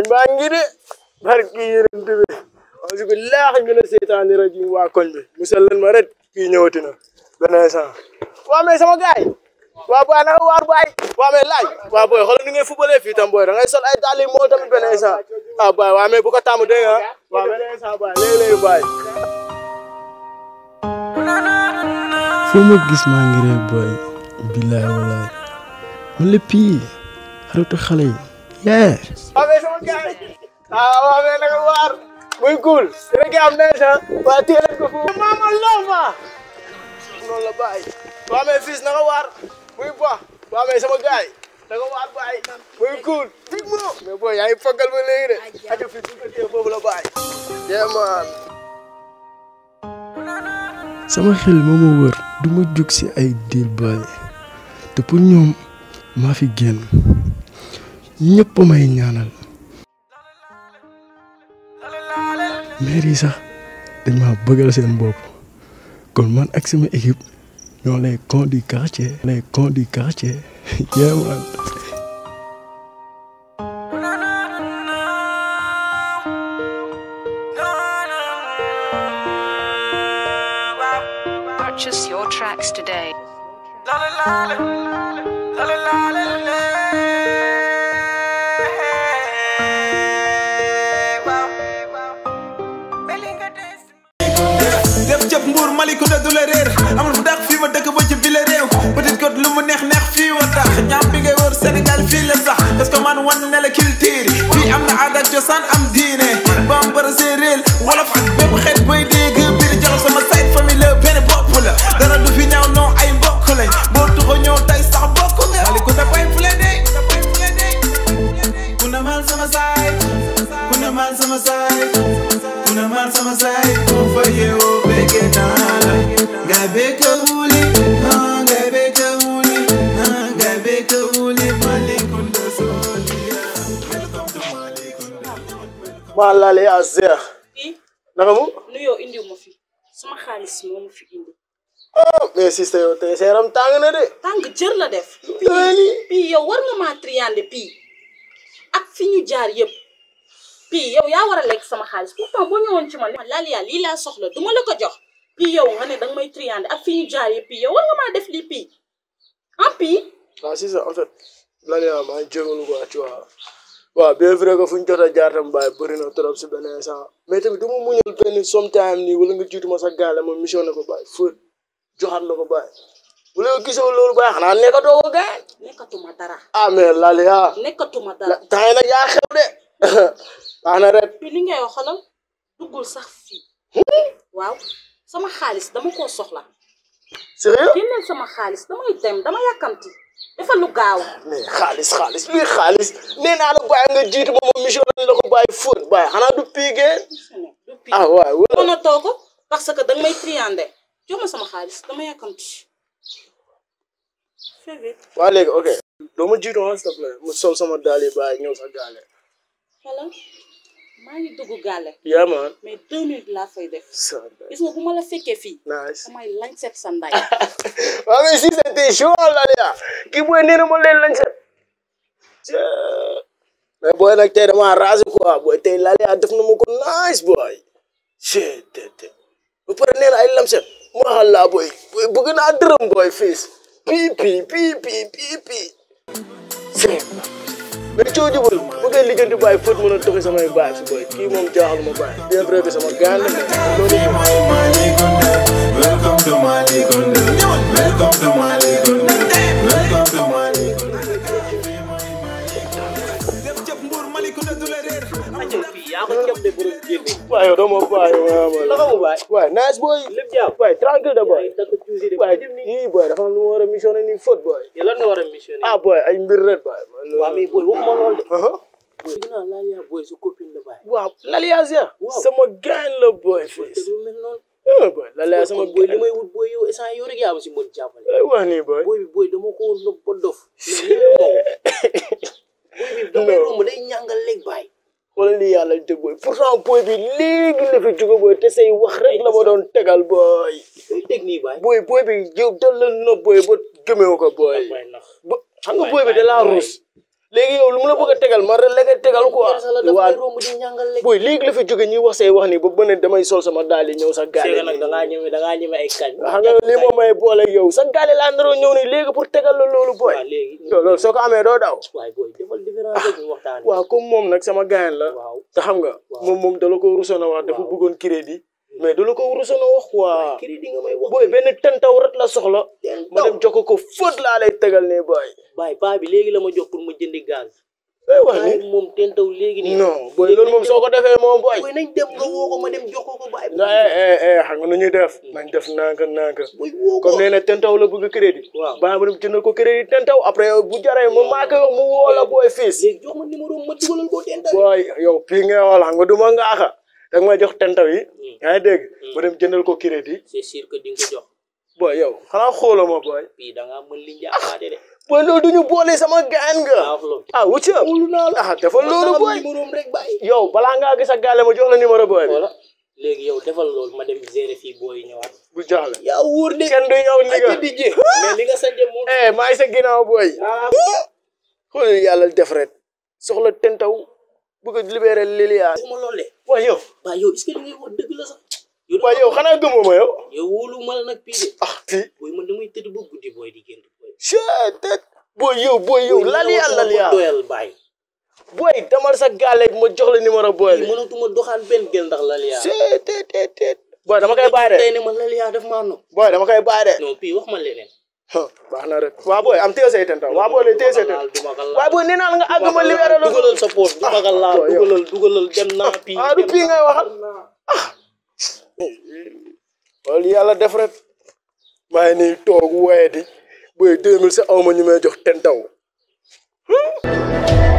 añ baa ngi de barki yërënt bi auzu billaahi mina seytaani rajiim waa koñ bi musal leen ma rek kii ñëwati na beneen sant waa mais sama gaay waa booy naka waar baay waa mais laaj waa booy xoolal ni ngay fubalee fii tam booy da ngay sol ay dàll yi moo tamit beneen sant ah baay waa mais bu ko tàmm dégg nga waa beneen sant baay léeg-léeg baay foo ma gis maa ngi ree booy billaay walaay man la pii xaritu xale yi yee waa mais sama gaay ah waa mais naka waar muy cool dina gi am nees ah waa téye leen ko foofu maama lova noonu la baay waa mais fils naka waar muy baax waa mais sama gaay naka waar baay muy cool big mo mais booy yaa ngi fogal ba léegi de aja fii bu ko téye foofu la baay yeah man sama xel moo ma wër du ma jug si ay diil baay te pour ñoom maa fi génn ñëpp a may ñaanal maire yi sax dañ maa bëggal seen bopp kon man ak sama équipe ñoo lay con du quartier lay con du quartier yeah man Purchase your tracks today. def cëp mbuur Malicounda du la réer amul fu dàq fii ma dëkk ba ci bile réew Petite Côte lu mu neex neex fii wa tax ñaam bi ngay wër Sénégal fii la sax parce que man wan ne la culture fii am na aada ak cosaan am diine bambara séeréer wolof ak bépp xeet booy dégg biir jalo sama side famille la benn bopp la dara du fi ñaaw non ay mbokk lañ boo tuxo ñëw tay sax bokk nga Malicounda bay fu leen de ku na mal sama side ku na mal sama side ku na mal sama side ku fa yeewoo bege naa la ngay beke wuli ah ngay beke wuli ah ngay beke wuli Malicounda Solia welcome to Malicounda maa laale yaa zeex fii naka mu nuyoo indiw ma fi sama xaalis moo ma fi indi ah mais sista yow tey sa yaram tàng na de tàng jër la def dooli pii yow war nga maa triande pii ak fi ñu jaar yëpp pii yow yaa war a lekk sama xaalis pourtant boo ñëwoon ci man laal yaa lii laa soxla duma la ko jox pii yow nga ne danga may triande ak fi ñu jaar yëpp pii yow war nga maa def lii pii ah pii waaw si ça en fait lan yaa maa jégalu quoi tu vois waaw bien vrai que fu ñu jot a jaar tam bàyyi bëri na trop si benn instant mais tamit du ma muñal benn sometime nii wala nga jiitu ma sa gaale ma mission na ko bàyyi fóot joxaat la ko bàyyi bu la gisoo loolu bàyyi xanaa nekkatoo ko gaañ nekkatuma dara ah mais lali ah nekkatuma dara temps yi nag yaa xew de baax na rek pii li ngay wax xolal duggul sax fii waaw sama xaalis dama koo soxla sérieux génneel sama xaalis damay dem dama yàkkamti dafa lu gaaw mais xaalis xaalis luy xaalis nee naa la bàyyi nga jiitu ma ma mission nañ la ko bàyyi fóot bàyyi xanaa du piigee du pii ah waay wala mën a too ko parce que danga may triande jox ma sama xaalis dama yàkkamti fais vite waa léegi ok doo ma jiitu ma s'il te plaît mu sol sama daal yi bàyyi ñëw sa gaale xala maa ngi dugg gàlle yaa man mais deux minutes laa fay def sa gis nga bu ma la fekkee fii nice damay lañ set sa nday waaw mais si c'était chaud la ya kii booy nee na ma leen lañ set mais booy nag tey dama rasé quoi booy tey la ya def na ma ko nice booy c'est te ba pare nee na ay lam set ma xal laa booy booy bëgg naa dërëm booy fiis pii pii pii pii pii pii c'est mais coo jubal bu ngay lijjanti bàyyi fóot mën a toxi samay bàyyi fi booy kii moom jaaxal ma bàyyi bien vrai que sama gaan la mais loolu mooy Malicounda welcome to Malicounda welcome to Malicounda welcome to Malicounda def cëp mbuur Malicounda du la réer ajal fii yaa ko jëm de borom génne waaye yow doo ma bàyyi waaye la mu baay waaye nice boy lépp jàmm waaye tranquille de boy ay takk tuusi de waaye dem ni yii boy dafa am lu ma war a missionné nii faute boy yow lan nga war a missionné ah boy ay mbir rek boy waa mais booy waxuma lool de aha booy dinaa laal yaa booy sa copine la baay waaw Lalias ya Waaw. sama gaañ la boy te fils lu mel noonu ah boy Lalias sama kon booy li gaañ may wut booy yow instant yow rek yaa ma si mën jàppale ay wax nii boy booy bi booy dama ko nëb ba dof mais nii la moom booy bi damay Non. romb day ñàngal léegi baay xoolal lii yàlla te boy pourtant boy bi léegi la fi jóge boy te say wax rek la ma doon tegal boy day teg nii baay boy boy bi yow dal la na boy ba gëmewu ko boy baay nax ba xam nga boy bi da laa ruus léegi yow lu mu la bëgg a tegal ma rek la tegal quoi sax la daf waa lay romb di ñàngal lekk booy léegi la fi jóge ñuy wax say wax ni ba bëne damay sol sama daal yi ñëw sa gaale seega nag dangaa ñeme dangaa ñeme ay kañ xam nga lii moom may boole yow sa gaale laa naroo ñëw ni léegi pour tegal la loolu booy waaw léegi yow loolu soo ko amee doo daw waaye booy defal différence rek ñu waxtaan waaw comme moom nag sama gaayan la waaw te xam nga moom moom dala ko rusoon a wax dafa bëggoon crédit mais dala ko rusoon a wax quoi crédit nga may wax booy benn tentaw ret la soxla ma dem jokko ko fóot laa lay tegal ne booy baay paa bi léegi la ma jox pour ma jëndi gaz ay wax waaye ni moom tentaw léegi nii non booy loolu moom soo ko defee moom booy booy nañ dem nga woo ko ma dem jox ko ko baay eh eh eh xam nga nu ñuy def nañ def nanka nanka booy woo ko comme nee na tentaw la bëgg crédit Waaw. baa ma dem jëndal ko crédit tentaw après yow bu jaree ma maa koy wax mu woo la booy fiis léegi jox ma numéro ma dugalal ko tentaw booy yow pii nga xool xam nga du ma ngaaxa danga may jox tentaw yi yaa ngi dégg ma dem jëndal ko crédit c'est sûr que di nga ko jox booy yow xanaa xooloo ma booy fii da ngaa mën li njaaxaate de booy loolu duñu boole sama gaan nga daa wax loolu ah wucca ah dafa loolu booy numéro rek bàyyi yow balaa ngaa gis ak gaale ma jox la numéro booy bi voilà léegi yow defal loolu ma dem gérer fii booy ñëwaat bu jaaxle yaa wóor de kenn du yow ni nga di jé mais li nga sañse moom eh maa ngi sa ginnaaw booy xool yàlla def ret soxla tentaw bëgg a libéré Lilia ma loolu de waaye yow waaw yow est-ce que li ngay wax dëgg la sax yow waaye yow xanaa gëmoo ma yow yow wóolu ma la nag pii de ah fii booy man damay tëdd ba guddi booy di gént booy chet booy yow booy yow Lilia Lilia doyal bàyyi booy demal sa gaale ma jox la numéro booy bi mënatuma doxaan benn gel ndax laliyaa chet tet tet tet booy dama koy bàyyi de tey ne ma laliyaa daf maa nopp booy dama koy bàyyi de non pii wax ma leneen huh, baax na rek waa booy am téye say tentaw waa booy le téye say tentaw du ma ko laal waaye booy nee naa la nga àgg ma libéré la dugalal sa poos du ma ko laal booy yow. dugalal dugalal dem naa pii ah du pii ngay waxal loolu yàlla def rek maa ngi nii toog waaye di booy deux mille sa aw ma ñu may jox tentaw